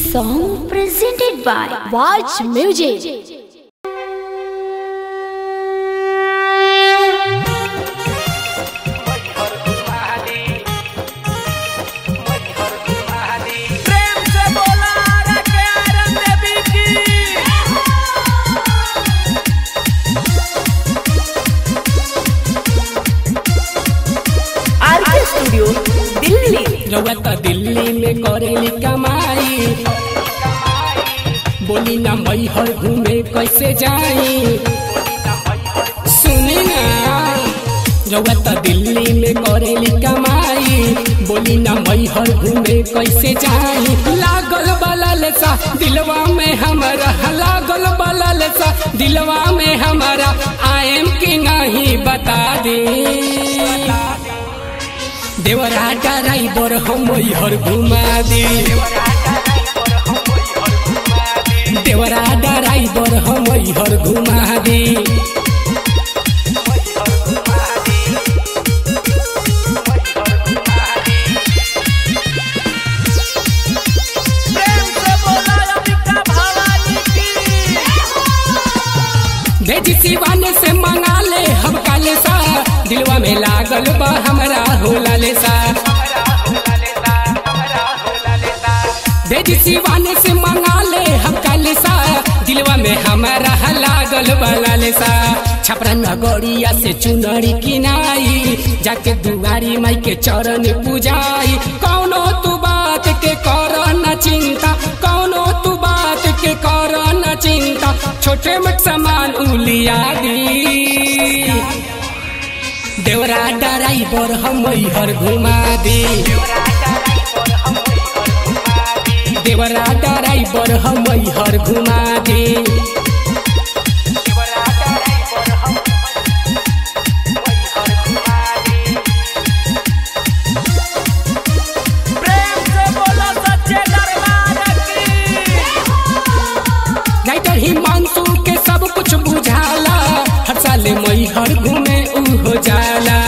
song presented by Watch Music. प्रेम से बोला रे प्यारे देवी की आरके स्टूडियो दिल्ली रउआ त दिल्ली में करेली कमाई बोली ना मैहर घूमे कैसे जाई सुनी ना रउआ त दिल्ली में करेली कमाई बोली ना मैहर घूमे कैसे जाई लागल बलल सा दिलवा में हमारा लागल बलल सा दिलवा में हमारा आएम की नहीं बता दे देवरा ड्राइवर हम हर घुमा दी देवरा ड्राइवर हम हर घुमा दी प्रेम से बोला अंबिका भवानी की भेजी सिवान से मंगा ले हम काले सा दिलवा में लागल बा हमरा होला ले सा भेजी सिवान से मंगा ले हम काले सा दिलवा में हमारा लागल बा ले सा छपरा नगरिया से चुनरी किनाई जाके दुआरी माई के चरण पूजाई कौनो तू बात के कर न चिंता कौनो तू बात के कर न चिंता छोटे मोट सामान उलिया दी देवरा ड्राइवर हम हर घुमा दी देवरा ड्राइवर हम हर घुमा दी प्रेम से बोला सच्चे दरबार की राइटर हिमांशु के सब कुछ बुझाला हर साल मई हर घूमे ऊ हो जाला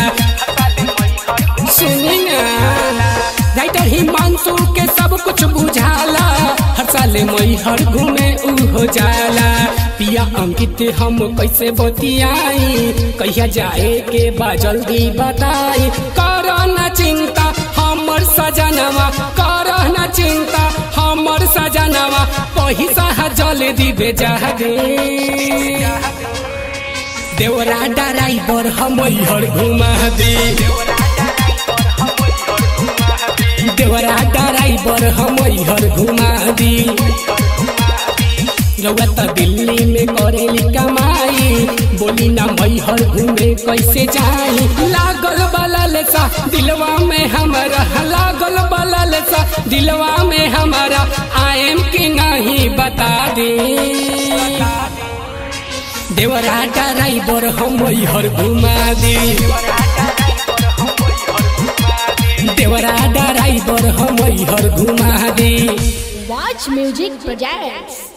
सुनी ना राइटर हिमांशु के सब कुछ बुझाला हर साल मई हर घूमे ऊ हो जाला पिया अंकित हम कैसे बतियाई कहिया जाए के बा जल्दी बताई कर न चिंता हमर सजनवा कर न चिंता हमर सजनवा पैसा जल्दी भेजा दे देवरा ड्राइवर हम हर घुमा दे देवरा ड्राइवर हम हर घुमा दी रउआ त दिल्ली में करेली कमाई बोली ना मैहर घूमे कैसे जाई लागल बलल सा दिलवा में हमारा लागल बलल सा दिलवा में हमारा आएम की नहीं बता दे देवरा ड्राइवर हम हर घुमा दी देवरा ड्राइवर हम हर घुमा दी Watch Music Projects.